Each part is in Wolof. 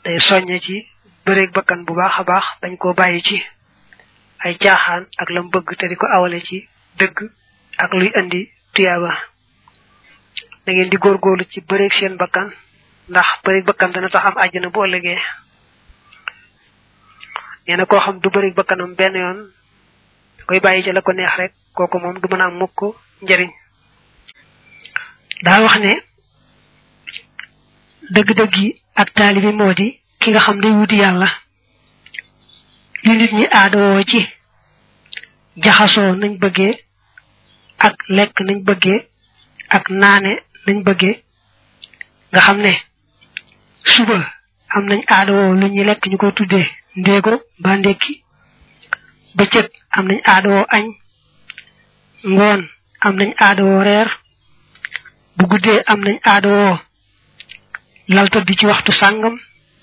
day soññe ci bëreeg bakkan bu baax a baax dañ koo bàyyi ci ay caaxaan ak lam bëgg te di ko awale ci dëgg ak luy andi tuyaaba da ngeen di góorgóorlu ci bëreeg seen bakkan ndax bëreeg bakkan dana tax am àjjana bu ëllëgee nee na koo xam du bëreeg bakkanam benn yoon da koy bàyyi ci la ko neex rek kooku moom du mën a am mukk njariñ daa wax ne dëgg-dëgg yi ak taalibi moo di ki nga xam day wuti yàlla li nit ñi aadawoo ci jaxasoo nañ bëggee ak lekk nañ bëggee ak naane nañ bëggee nga xam ne suba am nañ aadawoo lu ñuy lekk ñu ko tuddee ndéego ba ndékki bëccëg am nañ aadawoo añ ngoon am nañ aadawoo reer bu guddee am nañ aadawoo lal tëdd ci waxtu sàngam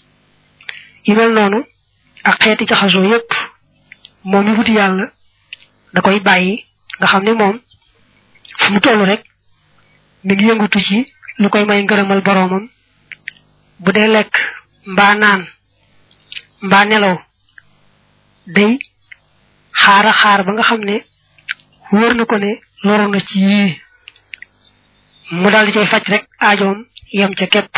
yu mel noonu ak xeeti jaxasoo yépp moom mi wuti yàlla da koy bàyyi nga xam ne moom fu mu toll rek mi ngi yëngatu ci lu koy may ngërëmal boroomam bu dee lekk mbaa naan mbaa nelaw day xaara xaar ba nga xam ne wóor na ko ne loru na ci yii mu daal di cay faj rek aajoom yem ca képp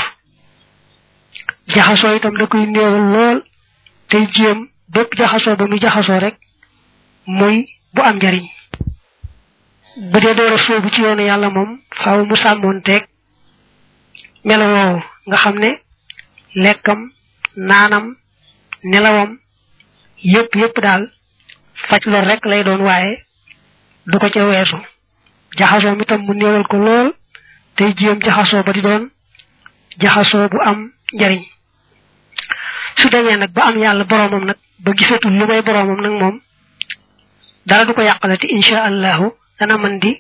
jaxasoo itam da koy néewal lool tey jéem bépp jaxasoo ba muy jaxasoo rek muy bu am njariñ bu dee door a soobu ci yoonu yàlla moom faaw mu sàmmoon teeg melo woowu nga xam ne lekkam naanam nelawam yépp yépp daal faj lor rek lay doon waaye du ko ca weesu jaxasoo mi tam mu néewal ko lool tey jéem jaxasoo ba di doon jaxasoo bu am njariñ su demee nag ba am yàlla boroomam nag ba gisatul lu may boroomam nag moom dara du ko yàqalati insha allahu dana mën di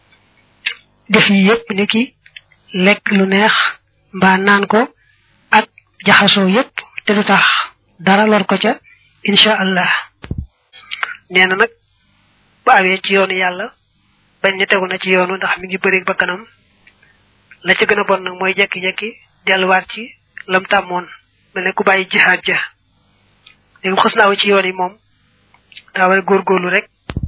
def yi yépp ni ki lekk lu neex mbaa naan ko ak jaxasoo yépp te du tax dara lor ko ca insha allah nee na nag ba awee ci yoonu yàlla bañ ne tegu na ci yoonu ndax mi ngi bëri ba kanam la ca gën a bon nag mooy jekki-jekki delluwaat ci lam tàmmoon mel ne ku bàyyi jihaad ja léegi xës naaw ci yoon yi moom daa war a góorgóorlu rek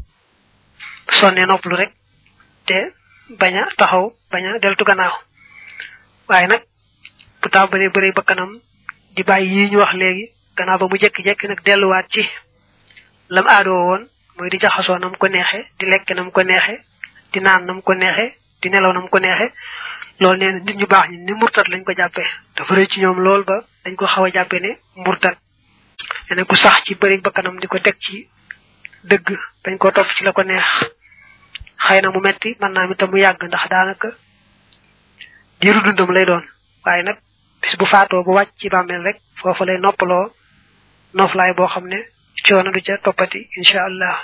sonne nopplu rek te bañ a taxaw bañ a deltu gannaaw waaye nag bu tàmbalee bëri ba kanam di bàyyi yi ñu wax léegi gannaaw ba mu jekki-jekki nag delluwaat ci lam aadoo woon mooy di jaxasoo nam ko neexe di lekk nam ko neexe di naan nam ko neexe di nelaw nam ko neexe loolu nee na nit ñu baax ñi ni murtat lañ ko jàppee dafa rëy ci ñoom lool ba dañ ko xaw a jàppee ne murtat nee ku sax ci bëri bakkanam di ko teg ci dëgg bañ ko topp ci la ko neex xëy na mu metti mën naa mi tam mu yàgg ndax daanaka diiru dundam lay doon waaye nag bis bu faatoo bu wàcc ci bàmmeel rek foofu lay noppaloo noflaay boo xam ne coono du ca toppati incha allah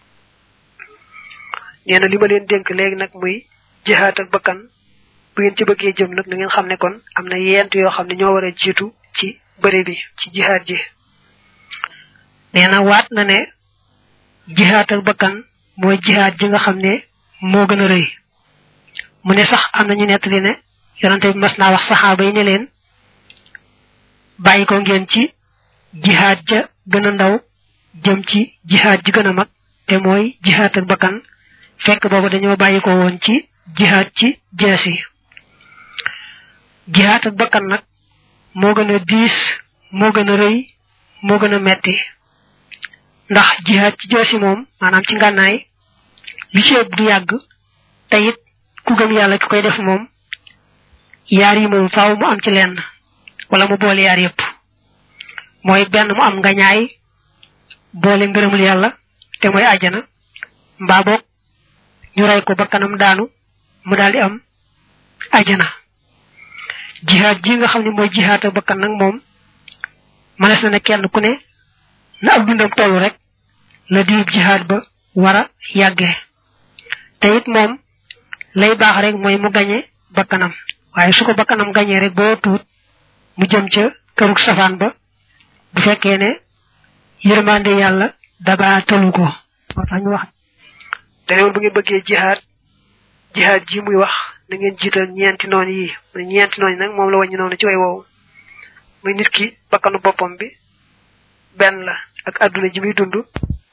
nee na li ma leen dénk léegi nag muy jihaat ak bakkan bu ngeen ci bëggee jëm nag na ngeen xam ne kon am na yent yoo xam ne ñoo war a jiitu ci bëre bi ci jihaat ji nee na waat na ne jihaat ak bakkan mooy jihaat ji nga xam ne moo gën a rëy mu ne sax am na ñu nettali ne yonante bi mas naa wax saxaaba yi ne leen bàyyi ko ngeen ci jihaat ja gën a ndaw jëm ci jihaat ji gën a mag te mooy jihaat ak bakkan fekk boobu dañoo bàyyi ko woon ci jihaat ci jees yi jihaat ak bakkan nag moo gën a diis moo gën a rëy moo gën a metti ndax jihaat ci jees yi moom maanaam ci ngànnaay li ci ëpp du yàgg te it ku gëm yàlla ki koy def moom yaar yi moom faaw mu am ci lenn wala mu boole yaar yépp mooy benn mu am ngañaay boole ngërëmul yàlla te mooy àjjana mbaa boog ñu rey ko ba kanam daanu mu daldi am àjjana jihaad ji nga xam ne mooy jihaad ak bakkan nag moom mënees na ne kenn ku ne na ak dundam tollu rek la diib jihaad ba war a yàggee te it moom lay baax rek mooy mu gañe bakkanam waaye su ko bakkanam gañee rek boo tuut mu jëm ca kërug safaan ba bu fekkee ne yërmande yàlla daba tëlu ko moo tax ñu wax danewoon bu ngeen bëggee jihaad jihaad ji muy wax na ngeen jiital ñeenti noon yi mu ne ñeenti noon yi nag moom la wàññi noonu ci way woowu muy nit ki bakkanu boppam bi benn la ak àdduna ji muy dund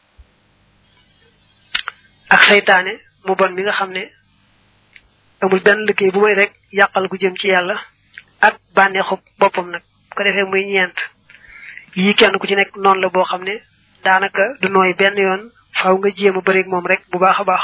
ak saytaane mu bon mi nga xam ne amul benn liggéey bu may rek yàqal gu jëm ci yàlla ak bànneexu boppam nag ko defee muy ñeent yii kenn ku ci nekk noonu la boo xam ne daanaka du nooy benn yoon faaw nga jéem a bëreeg moom rek bu baax a baax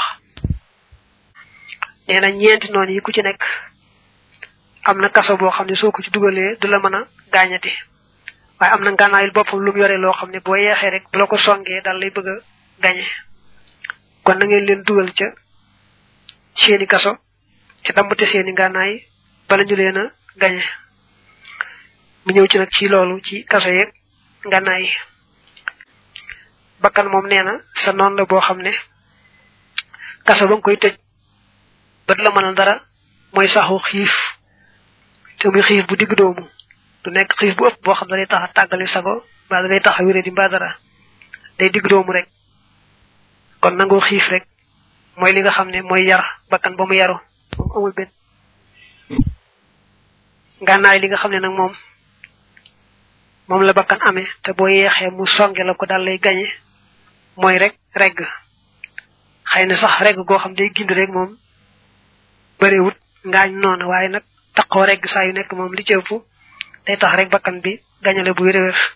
nee na ñeenti noonu yi ku ci nekk am na kaso boo xam ne soo ko ci dugalee du la mën a gaañati waaye am na ngànnaayul boppam lu mu yore loo xam ne boo yeexee rek bu la ko songee daal lay bëgg a gañe kon na ngeen leen dugal ca seeni kaso ci dammate seeni ngànnaay bala ñu leen a gañe mu ñëw ci nag ci loolu ci kaso yeeg ngànnaay yi bakkan moom nee na sa noon la boo xam ne kaso ba nga koy tëj bët la mënal dara mooy saxu xiif te muy xiif bu digg doomu du nekk xiif bu ëpp boo xam ne day tax a tàggali sago mbaa da day tax a wéré di mbaa dara day digg doomu rek kon nangoo xiif rek mooy li nga xam ne mooy yar bakkan ba mu yaru moom amul benn ngànnaay li nga xam ne nag moom moom la bakkan amee te boo yeexee mu songe la ko daal lay gañe mooy rek regg xëy na sax regg goo xam day gind rek moom bëriwut ngaañ noonu waaye nag taqoo regg saa yu nekk moom li ci ëpp day tax rek bakkan bi gañale bu wér wér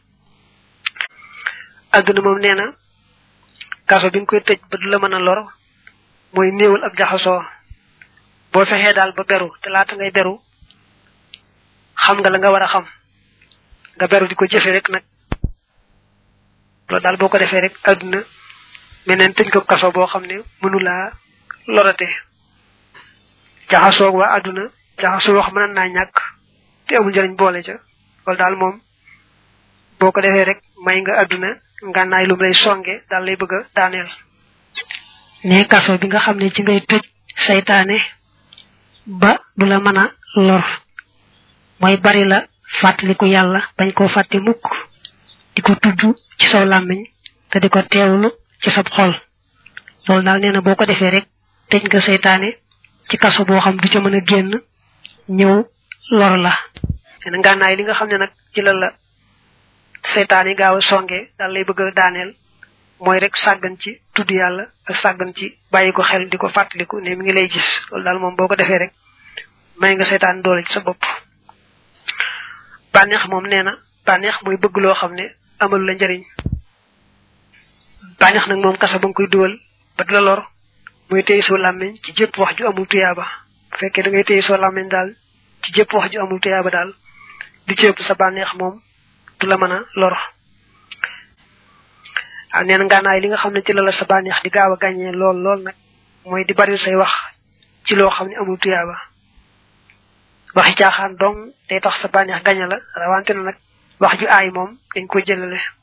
àdduna moom nee na kaso bi nga koy tëj ba du la mën a lor mooy néewal ab jaxasoo boo fexee daal ba beru te laata ngay beru xam nga la nga war a xam nga beru di ko jëfe rek nag loolu daal boo ko defee rek àdduna meneen tëj ko kaso boo xam ne mënulaa lorate jaxasoog waa àdduna jaxasoo wax mën naa ñàkk te amul njëriñ boole ca loolu daal moom boo ko defee rek may nga àdduna ngànnaay lum lay songe daal lay bëgg a daaneel ne kaso bi nga xam ne ci ngay tëj saytaane ba du la mën a lor mooy bari la fàttaliku yàlla bañ koo fàtte mukk di ko tudd ci saw làmmiñ te di ko teewlu ci sab xol loolu daal nee na boo ko defee rek tëj nga saytaane ci kaso boo xam du ca mën a génn ñëw lor la nee na ngànnaay li nga xam ne nag ci la la saytaan yi gaaw a songe daal lay bëgg a daaneel mooy rek sàggan ci tudd yàlla ak sàggan ci bàyyi ko xel di ko fàttaliku ne mi ngi lay gis loolu daal moom boo ko defee rek may nga saytaan doole ci sa bopp bànneex moom nee na bànneex mooy bëgg loo xam ne amalu la njariñ bànneex nag moom kasa ba nga koy dugal ba du la lor mooy téye soo làmmiñ ci jëpp wax ju amul tuyaaba bu fekkee da ngay téye soo làmmiñ daal ci jëpp wax ju amul tuyaaba daal di ci ëpp sa bànneex moom du la mën a lor ah nee na ngànnaay li nga xam ne ci la la sa bànneex di gaaw a gàññee lool lool nag mooy di bari say wax ci loo xam ne amul tuyaaba waxi caaxaan dong day tax sa bànneex gaña la rawante na nag wax ju aay moom dañ ko jëlale